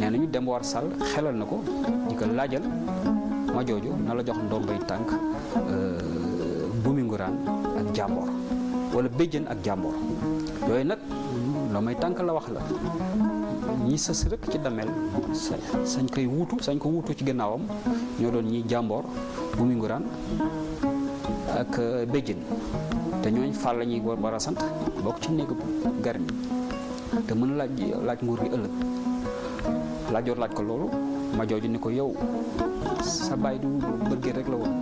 nee nañu dem war sàll xelal na ko di ko laajal ma jooju na la jox ndombay tànk bumi nguraan ak jàmboor wala béjjën ak jàmboor yooyu nag ndombay tànk la wax la ñi sës rek ci damel sañ koy wuutu sañ ko wuutu ci gannaawam ñoo doon ñi jàmboor bumi nguraan ak béjjën te ñooñ fàll la ñuy war a sant bokk ci néegu gar mi te mën laaj laaj nguur gi ëllëg laajoor laaj ko loolu ma jooju ni ko yow sa baay du bëggee rek la woon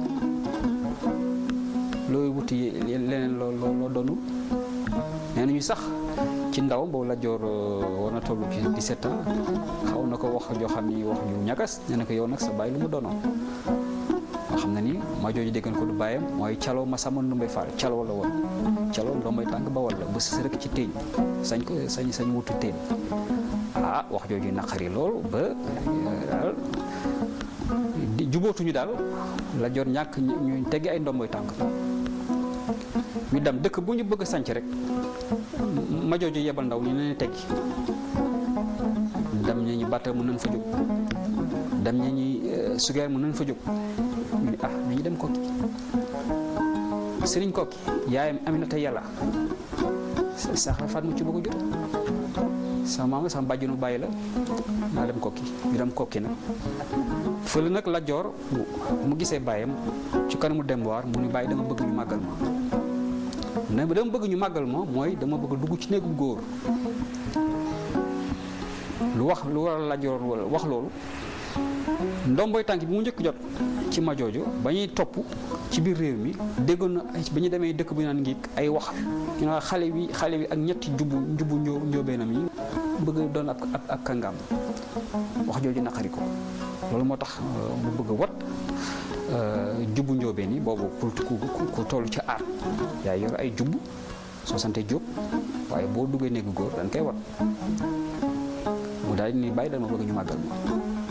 looy wuti leneen loo loo doonu nee nañu sax ci ndaw boobu laajoor war na toll ci 17 ans xaw na ko wax joo xam ni wax ju ñagas nee na ko yow nag sa baay lu mu doonoon nga xam ne ni ma jooju déggan ko du bàyyam mooy caloo ma sama ndumbay faal caloo la woon caloo ndombay tànk ba walla ba sës rek ci téeñ sañ ko sañ sañ wutu téeñ ah wax jooju naqari loolu ba daal jubootuñu daal la jot ñàkk ñu teggi ay ndomboy tànk ñu dem dëkk bu ñu bëgg a sanc rek ma jooju yebal ndaw ñu leen teggi dem ñi ñu bàtta mën nañ fa jóg dem ñi ñi sugeer mën nañ fa jóg ñu ne ah nañu dem kokki sëriñ kokki yaayam Aminata yàlla sax faat mu ci bëgg a jot sama maama sama bàjjunu bàyyi la naa dem kokki ñu dem kokki nag fële nag la joor mu gisee bàyyam ci kanamu dem waar mu ni bàyyi dama bëgg ñu màggal ma ne dama bëgg ñu màggal ma mooy dama bëgg dugg ci néegu góor lu wax lu war a la joor wax loolu ndomboy tànk bi mu njëkk jot ci ma jooju ba ñuy topp ci biir réew mi déggoon na ay ba ñu demee dëkk bu ñu naan ngi ay wax ñu ne xale bi xale bi ak ñetti jubbu njubbu ñoo njóobeenam yi bëgg doon ab ab kàngam wax jooju naqari ko loolu moo tax mu bëgg a wat jubbu njóobeen yi boobu ku ku toll ci aar yaay yor ay jubbu soo sante jóob waaye boo duggee néegu góor dañ koy wat mu daal di ni bàyyi dama bëgg ñu màggal ma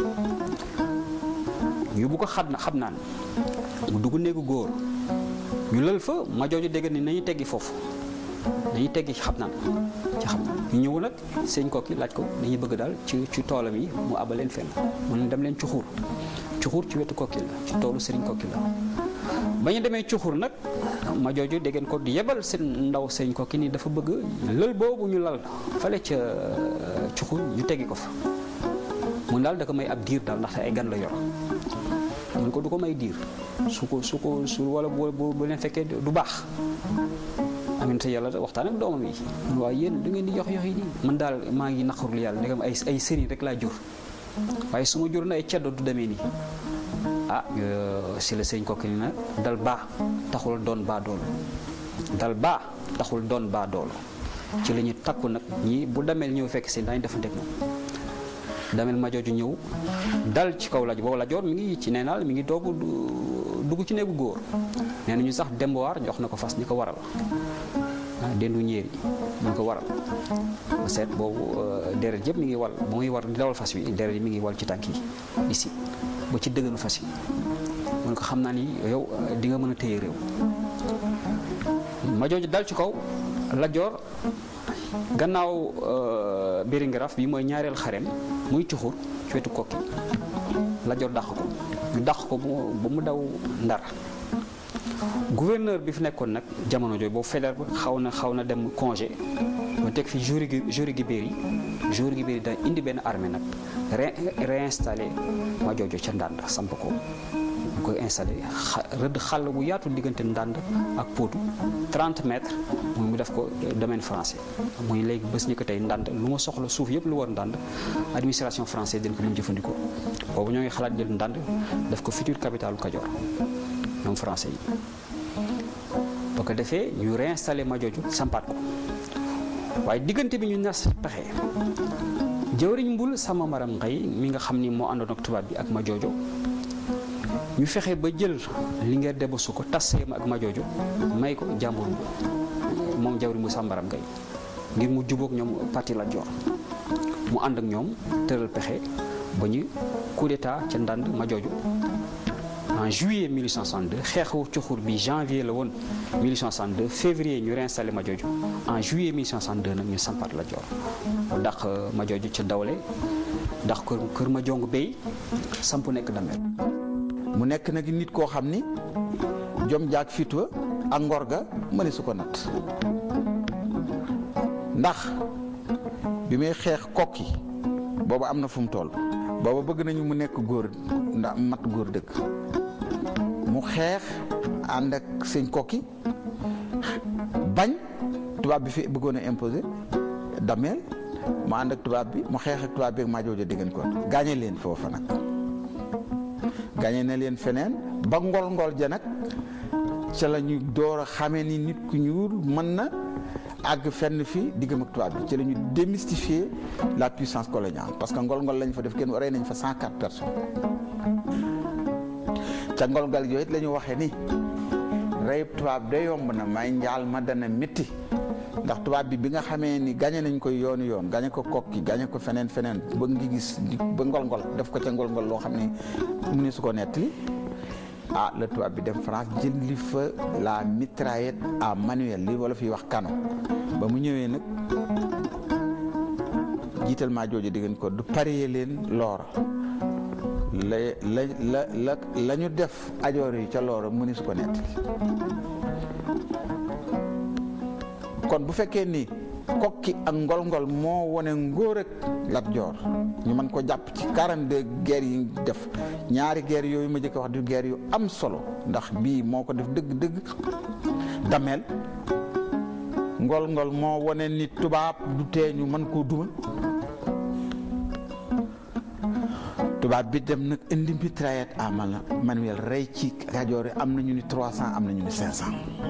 yóbbu ko xam na xam naan mu dugg néegu góor ñu lël fa ma jooju dégg ni nañu teggi foofu nañu teggi ci xam naan ci xam naan ñu ñëw nag sëñ kokki laaj ko dañuy bëgg daal ci ci toolam yi mu abal leen fenn mu ne dem leen cuxur cuxur ci wetu kokki la ci toolu sëriñ kokki la ba ñu demee cuxur nag ma jooju dégg ko di yebal seen ndaw sëñ kokki ni dafa bëgg lël boobu ñu lal fale ca cuxur ñu teggi ko fa mun daal da ko may ab diir daal ndaxte ay gan la yor mun ko du ko may diir su ko su ko su wala bu bu leen fekkee du baax amin te yàlla waxtaan ak doomam yi waaye yéen da ngeen di jox yox yi nii man daal maa ngi naqarul yàlla ndegam ay ay sëriñ rek laa jur waaye su ma jur na ay ceddo du demee nii ah si la sëñ kokki ni na dal baa taxul doon baa doolu dal baa taxul doon baa doolu ci la ñu takku nag ñi bu demee ñëw fekk si daañu defanteeg moom damel ma jooju ñëw dal ci kaw laj boobu lajoor mi ngi ci neenaal mi ngi doogu dugg ci néegu góor nee nañu sax dembowaar jox na ko fas ni ko waral ah dendu ñéeri ñu ko waral ma seet boobu deret yëpp mi ngi wal ba muy war di dawal fas wi deret yi mi ngi wal ci tànk yi ici ba ci dëgganu fas yi mu ne ko xam naa ni yow di nga mën a téye réew ma jooju dal ci kaw lajoor gannaaw Biringaraaf bi mooy ñaareel xarem muy cuxur ci wetu kokki Lat-Joor dàq ko ñu dàq ko ba mu daw Ndar gouverneur bi fi nekkoon nag jamono jooju boobu Faidherbe xaw na xaw na dem congé ma teg fi Jory Jory Guibéry Jory Guibéry da indi benn armée nag réinstallé ma joojo ca Ndande samp ko ñu koy installé rëdd xàll bu yaatu diggante Ndande ak Potou 30 mètres muy mu def ko domaine français muy léegi bés ñu ko tey Ndande lu ma soxla suuf yëpp lu war Ndande administration française dañ ko mën jëfandikoo boobu ñoo ngi xalaat jël Ndande def ko future capitale Kajoor ñoom français yi boo ko defee ñu réinstallé Majooju sampaat ko waaye diggante bi ñu nas pexe jëwriñ mbul sama maram ngay mi nga xam ni moo àndoon ak tubaab bi ak Majoojo ñu fexe ba jël Linguère debasu ko tasseema ak Majoojo may ko jàmbur moom jawriñ mu sàmbaram ngay ngir mu jubóog ñoom parti la joor mu ànd ak ñoom tëral pexe ba ñu coup d'état ca ndànd Majoojo en juillet 1862 xeexu cuxur bi janvier la woon 1862 février ñu réinstallé Majoojo en juillet 1862 nag ñu sampaat la joor mu dàq Majoojo ca dawle ndax kër kër ma jong béy samp nekk dameel mu nekk nag nit koo xam ni jom jaag fitwa ak ngor ga mëne su ko natt ndax bi muy xeex kokki boobu am na fu mu toll booba bëgg nañu mu nekk góor ndax mat góor dëkk mu xeex ànd ak sëñ kokki bañ tubaab bi fi bëggoon a imposer dameel mu ànd ak tubaab bi mu xeex ak tubaab bi ak maa joojo déggan ko gaañe leen foofa nag gaañe na leen feneen ba ngol ngol ja nag ca la ñu door a xamee ni nit ku ñuul mën na àgg fenn fii diggam ak tubaab bi ci la ñu démystifier la puissance coloniale parce que ngol-ngol lañ fa def kenn rey nañ fa 104 personnes ca ngol-ngol yooyu it la ñu waxee ni reyub tubaab da yomb na may njaal ma dana métti ndax tubaab bi bi nga xamee ni gañe nañ ko yoonu yoon gañe ko kokki gañe ko feneen feneen ba ngi gis ba ngol-ngol def ko ca ngol-ngol loo xam ne mu ne su ko nettali ah la tubaab bi dem France jël li fa la mitraillette à manuel li wala fiy wax canon ba mu ñëwee nag jiital maa jooju di ngeen ko du parier leen loora la la la la la ñu def ajoor yi ca loora mu ni su ko nettali kon bu fekkee ni kokki ak ngol-ngol moo wone ngóor ak Lat Joor ñu mën ko jàpp ci 42 guerre yi def ñaari guerre yooyu ma jëkk wax du guerre yu am solo ndax bii moo ko def dëgg-dëgg dameel ngol-ngol moo wone ni tubaab du tee ñu mën koo duma tubaab bi dem nag indi mitraillette à manuel rey ci Kajoor yi am na ñu ni 300 am na ñu ni 500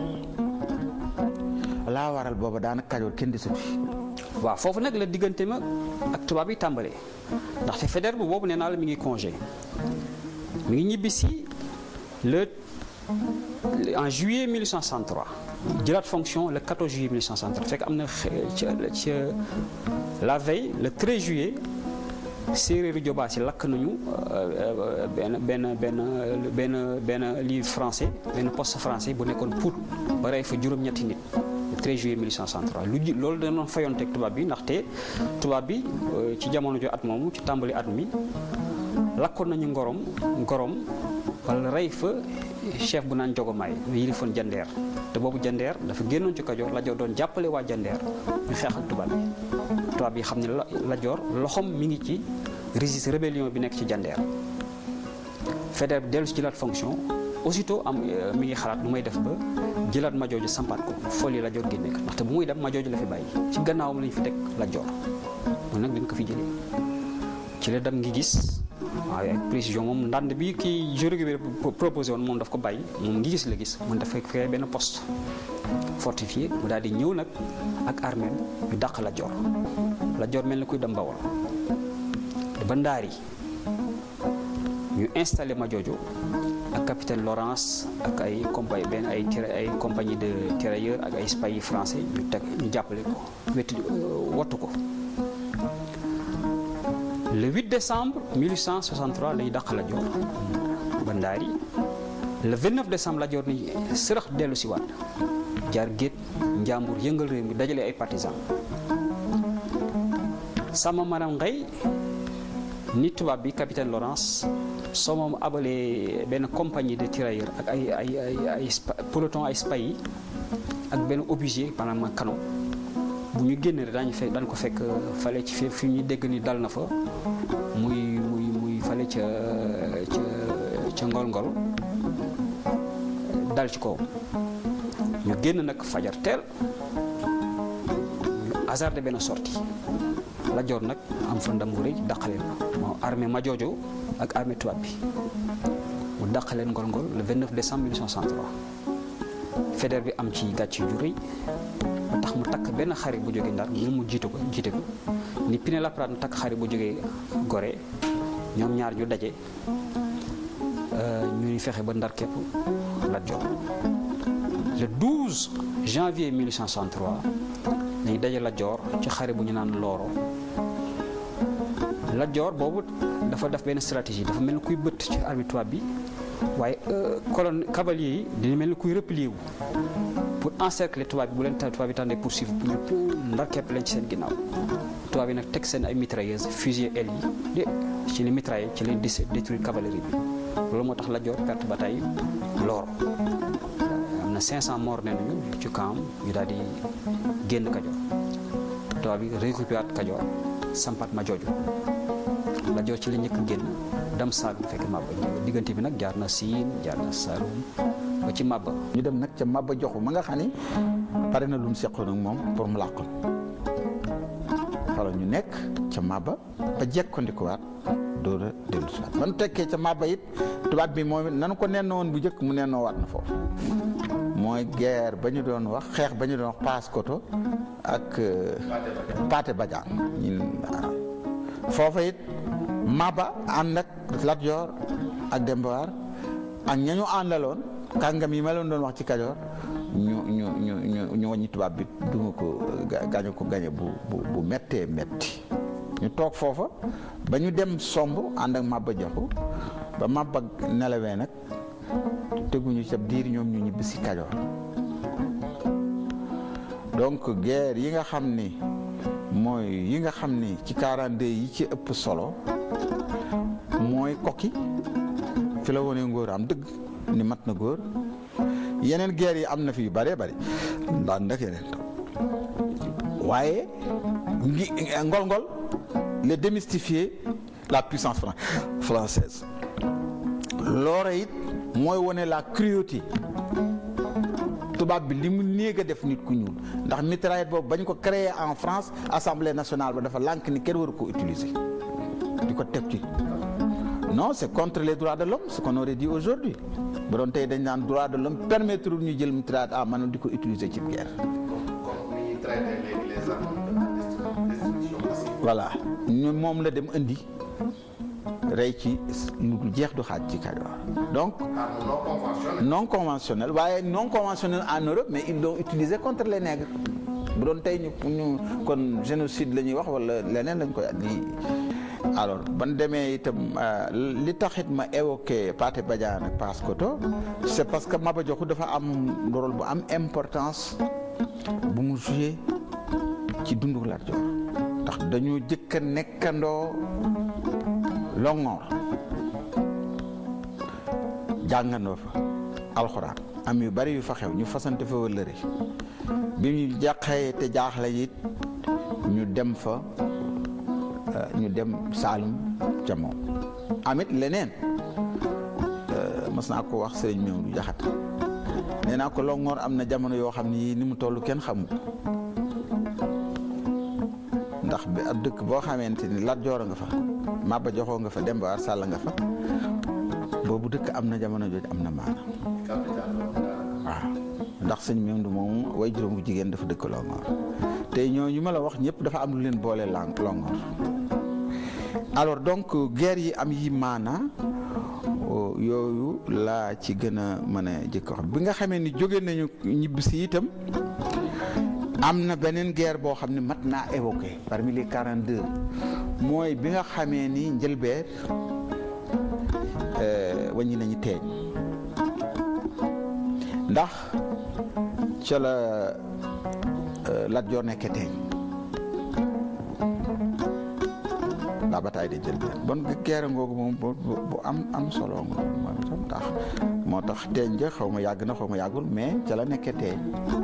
laa waral booba daanaka Kajoor kenn desatu fi waaw foofu nag la diggante ma ak tubaab yi tàmbalee ndaxte Faidherbe boobu nee naa la mi ngi congé mi ngi ñibbi si le en juillet 1863 jëlaat fonction le 14 juillet 1863 fekk am na ca ca la veille le 13 juillet séeréeru Jobaas yi lakk nañu benn benn benn benn benn livre français benn poste français bu nekkoon Pout ba rey fa juróom-ñetti nit. 13 juillet 1863 lu ji loolu da doon fayonteeg tubaab bi ndaxte tubaab bi ci jamono jo at moomu ci tàmbali at mi lakkoon nañu ngorom ngorom wala rey fa chef bu naan jogomaay yilifoon jandeer te boobu jandeer dafa génnoon ci Kajoor Lat Joor doon jàppale waa jandeer ñu xeex ak tubaab bi tubaab bi xam ne Lat Joor loxom mi ngi ci résiste rébellion bi nekk ci jandeer Faidherbe dellu si jëlaat fonction aussitôt am mi ngi xalaat lu may def ba jëlaat Majoojo sampaat ko folie Lat Joor génne ko ndaxte bu muy dem Majoojo la fi bàyyi ci gannaawam lañu fi teg Lat Joor moom nag dañ ko fi jëlee ci la dem ngi gis waaw ak précision moom ndànd bi kii jury bi proposé woon moom daf ko bàyyi moom ngi gis la gis mun dafa créé benn poste fortifié mu daal di ñëw nag ak armée ñu dàq Lat Joor Lat Joor mel ni kuy dem Bawol ba Ndaari ñu installé Majoojo ak capitaine Lawrence ak ay compagnie benn ay ay compagnie de tirailleurs ak ay spahis français ñu teg ñu jàppale ko wetu wattu ko le 8 décembre 1863 la ñu dàq Lat Joor ba Ndaari le 29 décembre Lat Joor ni sërëx dellu si waat jaar géej njàmbur yëngal réew mi dajale ay partisans sama maram ngay ni tubaab bi capitaine Lawrence soo moom abalee benn compagnie de tirailleurs ak ay ay ay ay peloton ay spahis ak benn obusier maanaam canon bu ñu génnee rek daañu fekk daan ko fekk fale ci fi fi ñu dégg ni dal na fa muy muy muy fale ca ca ca ngol-ngol dal ci kaw ñu génn nag fajar teel ñu hasardé benn sortie Lat Joor nag am fa ndam bu rëy dàqaleen moo armée Majoojo ak armée tubaab bi mu dàqaleen ngol-ngol le 29 décembre 1863 Faidherbe bi am ci gàcc ju rëy ba tax mu takk benn xarit bu jógee Ndar moom mu jiitu ko jiite ko ni Pinet-Laprade mu takk xarit bu jógee Gorée ñoom ñaar ñu daje ñuy fexe ba Ndar képp Lat Joor le 12 janvier 1863 dañuy daje Lat Joor ci xare bu ñu naan Looro Lat Joor boobu dafa def benn stratégie dafa mel ni kuy bëtt ci armée tubaab bi waaye colonne cavalier yi dina mel ni kuy replier wu pour encercler tubaab bi bu leen tubaab bi tànnee poursuivre pour ñu pour ndar képp leen ci seen ginnaaw tubaab bi nag teg seen ay mitrailleuses fusillé aile yi de ci li mitraillé ci leen di détruire cavalerie bi loolu moo tax Lat Joor perte bataille Loor am na 500 morts nee nañu ci camp ñu daal di génn Kajoor tubaab bi récupéré Kajoor sampat ma jooju Lat Joor ci la njëkk génn dem Saalum fekk Maba diggante bi nag jaar na Siin jaar na Saalum ba ci Maba ñu dem nag ca Maba Joxu ma nga xam ni pare na lu mu seqoon ak moom pour mu làqoon xala ñu nekk ca Maba ba jekkandikuwaat door a dellu si waat ba nu tekkee ca Maba it tubaab bi moom it nanu ko nennoo woon bu njëkk mu nennoo waat na foofu mooy guerre ba ñu doon wax xeex ba ñu doon wax Paoskoto ak Pathé Badiane ñun foofa it Maba ànd ak Lat Joor ak Demba War ak ña ñu àndaloon kàngam yi ma leen doon wax ci Kajoor ñu ñu ñu ñu ñu wàññi tubaab bi duma ko gañu ko gañe bu bu bu méttee métti ñu toog foofa ba ñu dem somb ànd ak Maba Jaxu ba Maba nelawee nag teguñu ca diir ñoom ñu ñibbi si Kajoor donc guerre yi nga xam ni mooy yi nga xam ni ci 42 yi ci ëpp solo mooy kokki fi la wone ngóor am dëgg ni mat na góor yeneen guerre yi am na fi yu bëree bëri ndax ndak yeneen waaye ngi ngol-ngol les démystifier la puissance française loora it mooy wone la cruauté tubaab bi li mu néeg a def nit ku ñuul ndax mitraillette boobu bañ ko créé en France assemblée nationale ba dafa lànk ni kenn waru ko utiliser di ko teg ci non c'est contre les droits de l'homme ce qu'on aurait dit aujourd'hui ba doon tey dañ naan droit de l'homme permettre ñu jël mitraillette à maanaam di ko utiliser ci guerre voilà ñu moom la dem indi rey ci lu jeex du xaaj ci Kajoor donc non conventionnel waaye non conventionnel en Europe mais ils l'ont utilisé contre les nègres bu doon tey ñu ñu kon génocide la ñuy wax wala leneen lañ koy di alors ban demee itam li taxit ma évoqué Pathé Badiane ak Paoskoto c'est parce que Maba Diakhou dafa am rôle bu am importance bu mu joué ci dundu Lat Joor ndax dañoo jëkk a nekkandoo Longoor jàngandoo fa alxuraan am yu bari yu fa xew ñu fasante fa wëllëre bi ñu jàqee te jaaxle it ñu dem fa ñu dem Saalum ca moom amit leneen mas naa ko wax sëriñ meew du jaxat nee naa ko Longoor am na jamono yoo xam ni ni mu toll kenn xamu ndax bi ab dëkk boo xamante ni Lat Joor nga fa Maba Jaxu nga fa Demba War Sàll nga fa boobu dëkk am na jamono jooju am na maana waaw ndax sëñ Mewndu moom way juróom bu jigéen dafa dëkk Longoor te ñooñu ma la wax ñëpp dafa am lu leen boole lang Longoor alors donc guerre yi am yi maana yooyu laa ci gën a mën a jëkk wax bi nga xamee ni jóge nañu ñibbisi itam am na beneen guerre boo xam ne mat naa évoqué parmi les 42 mooy bi nga xamee ni njëlbeer wàññi nañu teeñ ndax ca la Lat Joor nekkee teeñ la bataille de njëlbeer bon guerre ngoogu moom bu am am solo nga moom itam tax moo tax teeñ ja xaw ma yàgg na xaw ma yàggul mais ca la nekkee teeñ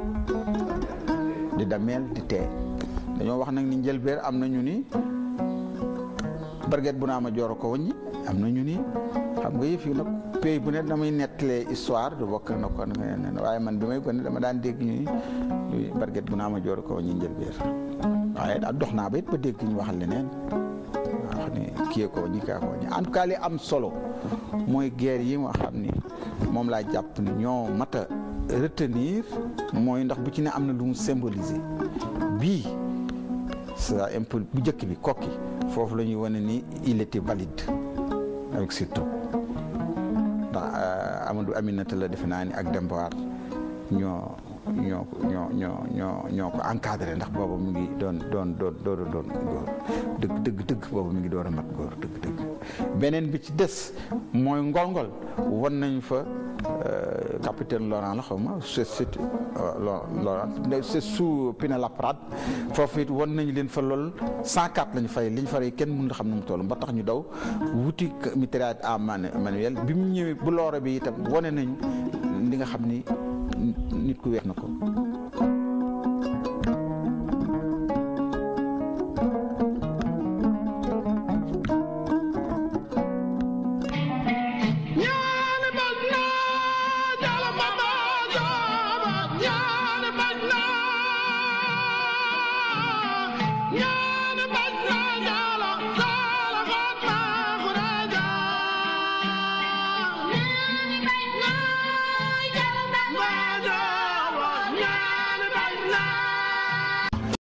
di dameel di tee dañoo wax nag ni njëlbeer am na ñu ni barget bu naa ma jooro ko waññi am na ñu ni xam nga yëf yi nag pays bu ne damay nettalee histoire du bokk na ko waaye man bi may gone dama daan dégg ñu ni barget bu naa ma jooro ko waññi njëlbeer waaye daal dox naa ba it ba dégg ñu waxal leneen wax ni kiyee ko waññi kaa ko waññi en tout cas li am solo mooy guerre yi nga xam ni moom laa jàpp ni ñoo mat a retenir mooy ndax bu ci ne am na lu mu symboliser bii ça un peu bu njëkk bi kokki foofu la ñuy wane ni il était valide avec surtout ndax Amadou Aminata la defe naa ni ak Demba War ñoo ñoo ñoo ñoo ñoo ñoo ko encadré ndax boobu mu ngi doon doon doon door a doon góor dëgg dëgg dëgg boobu mu ngi door a mat góor dëgg dëgg beneen bi ci des mooy ngol-ngol won nañu fa capitaine Laurent la xaw ma c'est c'est Laurent c'est sous Pinet-Laprade foofu it won nañu leen fa lool 104 lañu fay li ñu fay kenn mënut a xam nu mu toll ba tax ñu daw wuti mitraillette à manuel bi mu ñëwee bu loore bi itam wane nañu li nga xam ni nit ku weex na ko